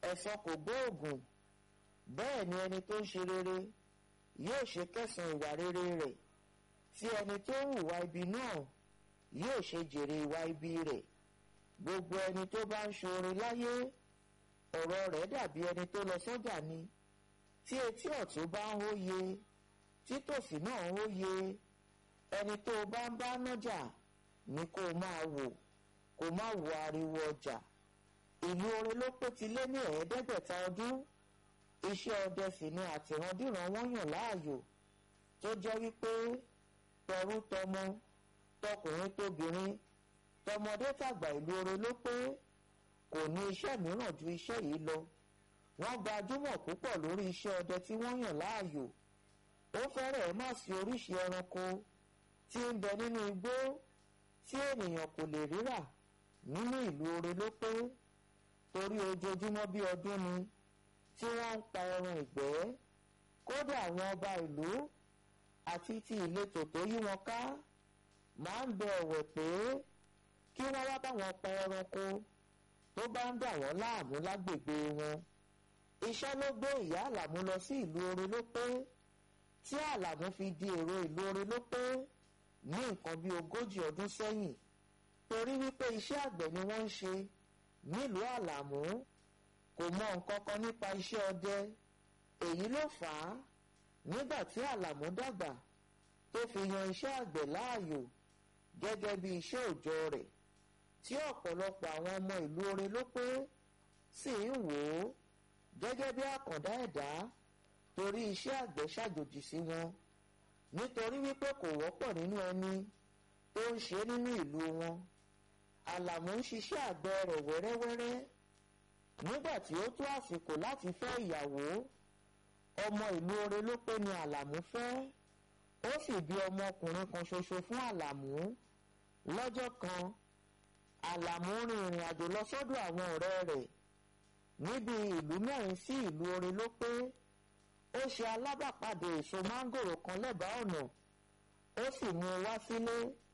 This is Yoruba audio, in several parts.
ẹ̀san kò gbóògùn bẹ́ẹ̀ ni ẹni tó ń ṣe rere yóò ṣe kẹsàn ìwà rere rẹ̀ tí ẹni tó ń hùwà ibi náà yóò ṣe jèrè ìwà ibi rẹ̀ gbogbo ẹni tó bá ń ṣoore láyé ọ̀rọ̀ rẹ̀ dàbí ẹni tó lọ sọ́jà ni tí etí ọ̀tún bá ń hóye tí tòsí náà ń hóye ẹni tó bá ń bá nájà ni kó máa wò kó má wo ariwo ọjà ìlú orin ló pé ti lé ní ẹ̀ẹ́dẹ́gbẹ̀ta ọdún iṣẹ́ ọdẹ sì ni àtìrandíran wọ́n yàn láàyò tó jẹ́ wípé tọrú tọmọ tọkùnrin tóbìnrin tọmọdé tàgbà ìlú orin ló pé kò ní iṣẹ́ mìíràn ju iṣẹ́ yìí lọ wọ́n gbajúmọ̀ púpọ̀ lórí iṣẹ́ ọdẹ tí wọ́n yàn láàyò ó fẹ́rẹ̀ẹ́ má sí oríṣi ẹranko tí ń bẹ nínú igbó tí ènìyàn kò lè rírà nínú ìlú orin ló pé torí ojoojúmọ́ bí ọdún ni tí wọ́n ń pa ẹran ìgbẹ́ kódà àwọn ọba ìlú àti ti ìletò tó yí wọn ká máa ń bẹ ọ̀wẹ̀ pé kí wọ́n wá bá wọn pa ẹranko tó bá ń dà wọ́n láàmú lágbègbè wọn iṣẹ́ ló gbé ìyá àlàmú lọ sí ìlú orin ló pé tí àlàmú fi di èrò ìlú orin ló pé ní nǹkan bí ogójì ọdún sẹ́yìn torí wípé iṣẹ́ àgbẹ̀ ni wọ́n ń ṣe nílùú àlàmú kò mọ nǹkan kan nípa iṣẹ́ ọdẹ èyí ló fà á nígbà tí àlàmú dàgbà tó fi yan iṣẹ́ àgbẹ̀ láàyò gẹ́gẹ́ bí iṣẹ́ òòjọ́ rẹ̀ tí ọ̀pọ̀lọpọ̀ àwọn ọmọ ìlú orin ló pé sì ń wò ó gẹ́gẹ́ bí àkàndá ẹ̀dá torí iṣẹ́ àgbẹ̀ ṣàjòjì sí wọn nítorí wípé kò wọ́pọ̀ nínú ẹni tó ń ṣe nínú ìlú wọn àlàmú ń ṣiṣẹ́ àgbẹ̀ rẹ̀ wẹ́rẹ́wẹ́rẹ́ nígbà tí ó tó àsìkò láti fẹ́ ìyàwó ọmọ ìlú orin ló pé ni àlàmú fẹ́ ó sì bí ọmọkùnrin kan ṣoṣo fún àlàmú lọ́jọ́ kan àlàmú rin ìrìn àjò lọ sọ́dọ̀ àwọn ọ̀rẹ́ rẹ̀ níbi ìlú mẹ́rin sí ìlú orin ló pé ó ṣe alábàpàdé èso máńgòrò kan lẹ́bàá ọ̀nà ó sì mú un wá sílé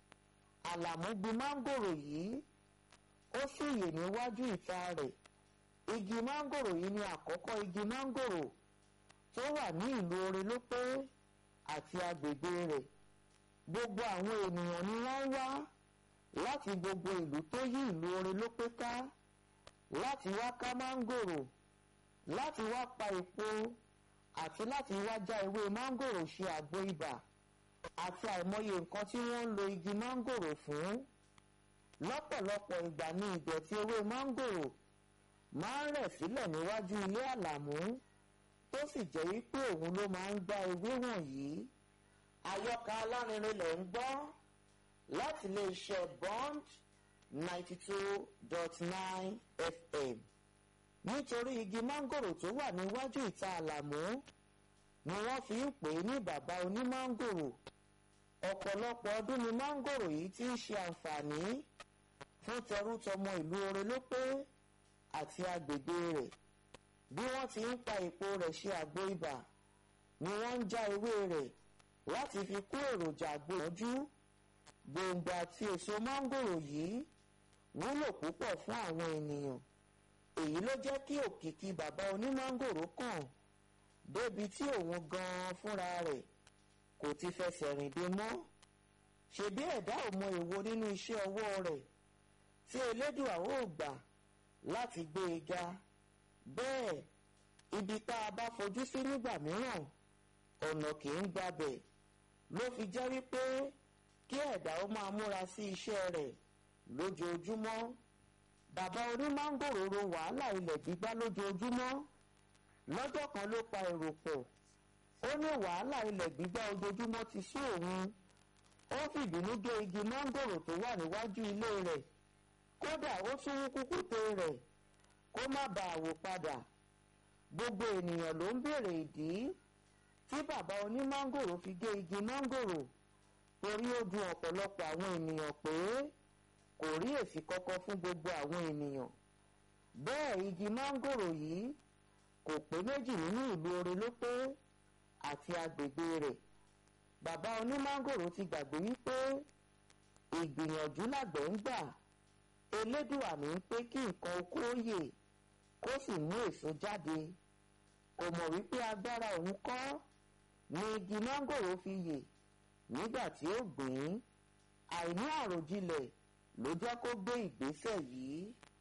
àlàmú gbin máńgòrò yìí ó sì yè níwájú ìta rẹ̀ igi máńgòrò yìí ni àkọ́kọ́ igi máńgòrò tó wà ní ìlú orin ló pé àti agbègbè rẹ̀ gbogbo àwọn ènìyàn ni wọ́n wá láti gbogbo ìlú tó yí ìlú orin ló pé ká láti wá ká máńgòrò láti wá pa èpo àti láti wá já ewé máńgòrò ṣe àgbo ibà àti àìmọye nǹkan tí wọ́n ń lo igi máńgòrò fún lọ́pọ̀lọpọ̀ ìgbà ní ìdọ̀tí ewé máńgòrò máa ń rẹ̀ sílẹ̀ níwájú ilé àlàmú tó sì jẹ́ wípé òun ló máa ń gbá ewé wọ̀nyí àyọkà alárinrin lẹ̀ ń gbọ́ láti lè ṣe bond ninety two dot nine fm nítorí igi máńgòrò tó wà níwájú ìta àlàmú ni wọ́n fi ń pè é ní bàbá onímáńgòrò ọ̀pọ̀lọpọ̀ ọdún ni máńgòrò yìí ti ń ṣe àǹfààní fún tẹrútọmọ ìlú orin ló pé àti agbègbè rẹ̀ bí wọ́n ti ń pa èpo rẹ̀ ṣe àgbo ibà ni wọ́n ń já ewé rẹ̀ láti fi kó èròjà àgbòyànjú gbòǹgbò àti èso máńgòrò yìí wúlò púpọ̀ fún àwọn ènìyàn èyí ló jẹ́ kí òkìkí bàbá onímáńgòrò kàn débi tí òun gan-an fúnra rẹ̀ kò ti fẹsẹ̀ rìn dé mọ́ ṣebí ẹ̀dá ò mọ èwo nínú iṣẹ́ ọwọ́ rẹ̀ tí elédùà ó gbà láti gbé e ga bẹ́ẹ̀ ibi tá a bá fojú sí nígbà mìíràn ọ̀nà kì í gbabẹ̀ ló fi jẹ́ wípé kí ẹ̀dá ó máa múra sí iṣẹ́ rẹ̀ lójoojúmọ́ bàbá onímángòrò ro wàhálà ilẹ̀ gbígbá lójoojúmọ́ lọ́jọ́ kan ló pa èrò pọ̀ ó ní wàhálà ilẹ̀ gbígbá ojoojúmọ́ ti sú òun ó fìbínú gé igi mángòrò tó wà níwájú ilé rẹ̀ kódà ó tún wú kúkúté rẹ̀ kó má bàa wò padà gbogbo ènìyàn ló ń béèrè ìdí tí bàbá onímángòrò fi gé igi mángòrò torí ó dùn ọ̀pọ̀lọpọ̀ àwọn ènìyàn pé kò rí èsì kankan fún gbogbo àwọn ènìyàn bẹ́ẹ̀ igi mángòrò yìí kò pé méjì nínú ìlú orin ló pé àti agbègbè rẹ̀ bàbá onímángòrò ti gbàgbé wípé ìgbìyànjú làgbẹ̀ ń gbà elédùà ní pé kí nǹkan oko yè kó sì mú èso jáde kò mọ̀ wípé agbára òun kọ́ ni igi mángòrò fi yè nígbà tí ó gbìn ín àìní àròjinlẹ̀ ló jẹ́ kó gbé ìgbésẹ̀ yìí